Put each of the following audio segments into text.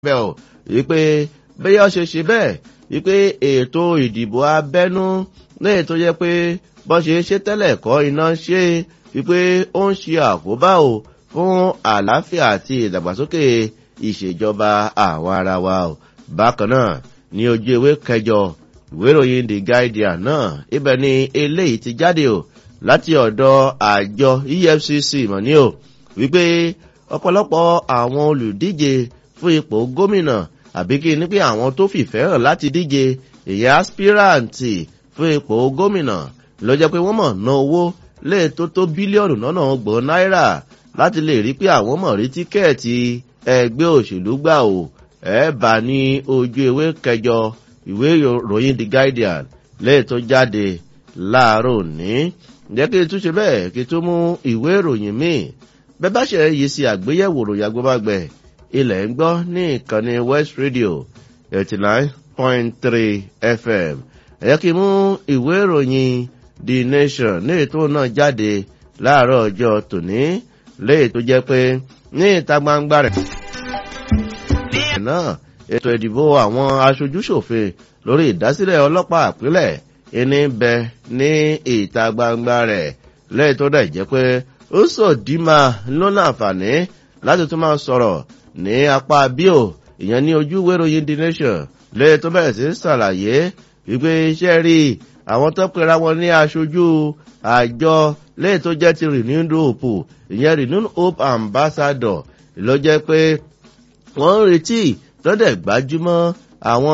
bẹ́ẹ̀ o wípé bẹ́ẹ̀ ṣe ṣe bẹ́ẹ̀ wípé ètò ìdìbò abẹ́nú lẹ́yìn tó yẹ pé bọ́n ṣe ṣe tẹ́lẹ̀ kọ́ iná ṣe wípé ó ń ṣe àkóbá o fún àlàáfíà àti ìdàgbàsókè ìṣèjọba àwọn ara wa o bákan náà ní ojú ewé kẹjọ ìwé ìròyìn the guardian náà ibẹ̀ ni eléyìí ti jáde o láti ọ̀dọ̀ àjọ efcc mọ̀ ní o wípé ọ̀pọ̀lọpọ̀ àwọn olùdíje fún ipò gómìnà àbí kí ni pé àwọn tó fìfẹ́ hàn láti díje èyí aspiranti fún ipò gómìnà ló jẹ́ pé wọ́n mọ̀ ná owó lè tó tó bílíọ̀nù lọ́nà ọgbọ̀n náírà láti lè rí pé àwọn mọ̀ rí tíkẹ́ẹ̀tì ẹgbẹ́ òṣèlú gbà o ẹ̀ bá ní ojú ewé kẹjọ ìwé ìròyìn the guardian lẹ́yìn tó jáde láàárọ̀ òní jẹ́ kí n tún ṣe bẹ́ẹ̀ kí n tún mú ìwé ìròyìn míì bẹ́ẹ̀ bá ṣe yìí sí àgbéyẹ̀wò ròyìn agbóbágbẹ̀ ilẹ̀ ń gbọ́ ní ìkànnì west radio eighty nine point three fm ẹ̀yẹ́ kí n mú ìwé ìròyìn the nation ní ètò náà jáde láàárọ̀ ọjọ́ tòní léè tó jẹ́ pé ní ìta gbangba rẹ̀ náà ètò ìdìbò àwọn aṣojúṣòfin lórí ìdásílẹ̀ ọlọ́pàá àpilẹ̀ ìní bẹ ní ìta gbangba rẹ̀ lẹ́yìn tó dẹ̀ jẹ́ pé ó sọ dìímà lọ́nà àǹfààní láti tún máa sọ̀rọ̀ ní apá bíò ìyẹn ní ojú wéròyìn the nation lẹ́yìn tó bẹ̀rẹ̀ sí ṣàlàyé wípé iṣẹ́ rí àwọn tó pera wọn ní aṣojú àjọ lẹ́yìn tó jẹ́ ti renewed hope ìyẹn renewed hope ambassador ló jẹ́ pé wọ́n ń retí lọ́dẹ̀ gbájúmọ́ àwọn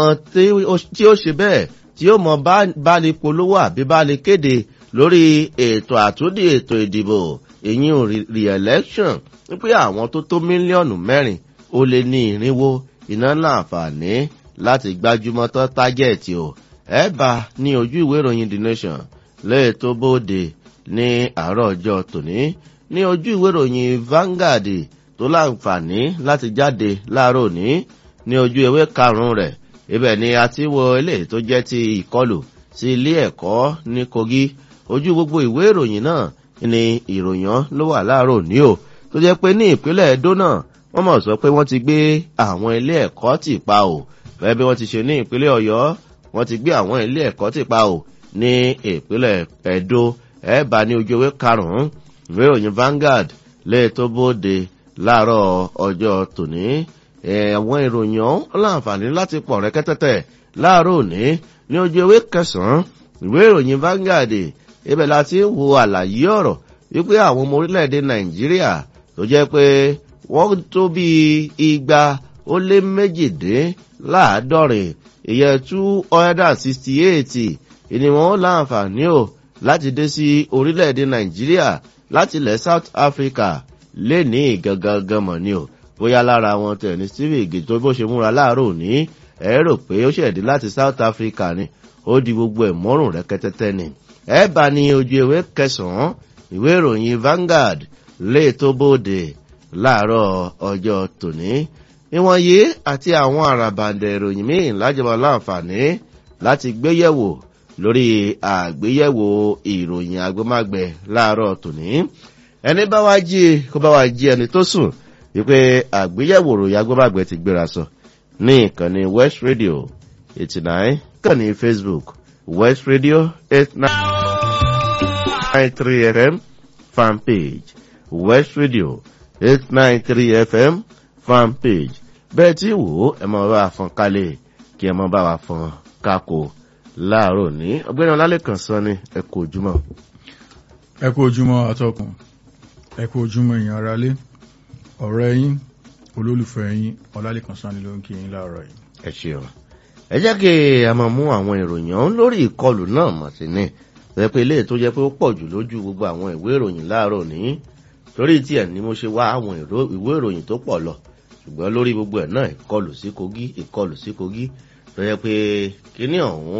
tí ó ṣe bẹ́ẹ̀ tí ó mọ bá lè polówó àbí bá lè kéde lórí ètò àtúndì ètò ìdìbò ìyín re-election wípé àwọn tó tó mílíọ̀nù mẹ́rin ó lé ní ìrínwó iná láǹfààní láti gbájúmọ́ tó tágẹ́ẹ̀tì o ẹ bá ní ojú ìwé ìròyìn the nation lẹ́yìn tó bóde ní àárọ̀ ọjọ́ tòní ní ojú ìwé ìròyìn Vanguard tó láǹfààní láti jáde láàárọ̀ òní ní ojú ewé karùn-ún rẹ̀ ibẹ̀ ni a ti wo eléyìí tó jẹ́ ti ìkọlù sí ilé ẹ̀kọ́ ní Kogi ojú gbogbo ìwé ìròyìn náà ni ìròyìn ló wà láàárọ̀ òní o tó jẹ́ pé ní ìpínlẹ̀ Edo náà wọ́n mọ̀ sọ pé wọ́n ti gbé àwọn ilé ẹ̀kọ́ tì pa o bẹ́ẹ̀ bí wọ́n ti ṣe ní ìpínlẹ̀ Ọ̀yọ́ wọ́n ti gbé àwọn ilé ẹ̀kọ́ tì pa o ní ìpínlẹ̀ Edo ẹ̀ bá ní ojú ewé karùn-ún ìwé ìròyìn Vanguard lè tó bóde láàárọ̀ ọjọ́ tòní àwọn ìròyìn ọ̀hún láǹfààní láti pọ̀ rẹ́kẹ́tẹ́tẹ́ láàárọ̀ òní ní ojú ewé kẹsàn-án ìwé ìròyìn Vanguard ibẹ̀ la ti ń wo àlàyé ọ̀rọ̀ wípé àwọn ọmọ orílẹ̀-èdè Nàìjíríà tó jẹ́ pé wọ́n tó bí igba ó lé méjìdínláàádọ́rin ìyẹn two hundred and sixty eight ìní wọn láǹfààní o láti dé sí orílẹ̀-èdè Nàìjíríà láti ilẹ̀ South Africa lé ní ìgangan mọ̀ ni o bóyá lára wọn tẹ̀ ní Steve igi tó bó ṣe múra láàárọ̀ òní ẹ rò pé ó ṣẹ̀dí láti South Africa ni ó di gbogbo ẹ̀ mọ́rùn rẹ́kẹ́tẹ́tẹ́ ni ẹ bá ní ojú ewé kẹsàn-án ìwé ìròyìn Vanguard lè tó bóde láàárọ̀ ọjọ́ tòní ìwọ̀n yìí àti àwọn àràbàǹdẹ̀ ìròyìn míì lájọba láǹfààní láti gbéyẹ̀wò lórí àgbéyẹ̀wò ìròyìn agbómágbẹ láàárọ̀ tòní ẹni bá wá jí kó bá wá jí ẹni tó sùn wípé àgbéyẹ̀wò ròyìn agbóbàgbẹ̀ ti gbéra sọ ní ìkànnì West Radio eighty nine ìkànnì Facebook West Radio eight nine three FM fan page West Radio eight nine three FM fan page bẹ́ẹ̀ tí wò ó ẹ máa bá wa fọn kálẹ̀ kí ẹ máa bá wa fọn kákò láàárọ̀ ní ọgbẹ́ni ọlálẹ́kàn sọ ni ẹ kú ojúmọ́. ẹ kú ojúmọ́ atọ́kùn ẹ kú ojúmọ́ èèyàn aráalé ọ̀rẹ́ yín olólùfẹ́ yín ọlálẹ́kan sanni ló ń kí yín láàárọ̀ yìí. ẹ ṣeun ẹ jẹ́ kí a máa mú àwọn ìròyìn ọ̀hún lórí ìkọlù náà mọ̀ sí ní ẹ pé ilé tó jẹ́ pé ó pọ̀ jù lójú gbogbo àwọn ìwé ìròyìn láàárọ̀ ní torí tiẹ̀ ni mo ṣe wá àwọn ìwé ìròyìn tó pọ̀ lọ ṣùgbọ́n lórí gbogbo ẹ̀ náà ìkọlù sí Kogi ìkọlù sí Kogi tó jẹ́ pé kíní ọ̀hún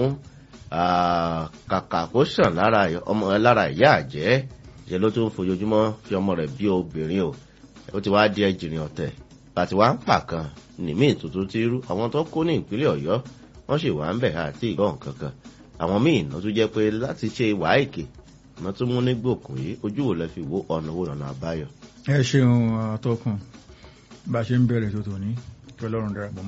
kàkà kó sàn lára ìyá àjẹ́ ṣe ló tún fojoojúmọ́ fi ọmọ rẹ̀ bí obìnrin o ó ti wá di ẹjìnrìn ọ̀tẹ̀ bàtí wá ń pa kan nìmí tuntun ti rú àwọn tó kó ní ìpínlẹ̀ Ọ̀yọ́ wọ́n sì wà ń bẹ̀ àti ìgbọ́n kankan àwọn míì náà tún jẹ́ pé láti ṣe ìwà èké náà tún mú nígbòkùn yìí ojú wo lẹ fi wo ọ̀nà wo ọ̀nà àbáyọ. ẹ ṣeun atọ́kùn bá a ṣe ń bẹ̀rẹ̀ tó tòní kí ọlọ́run darapọ̀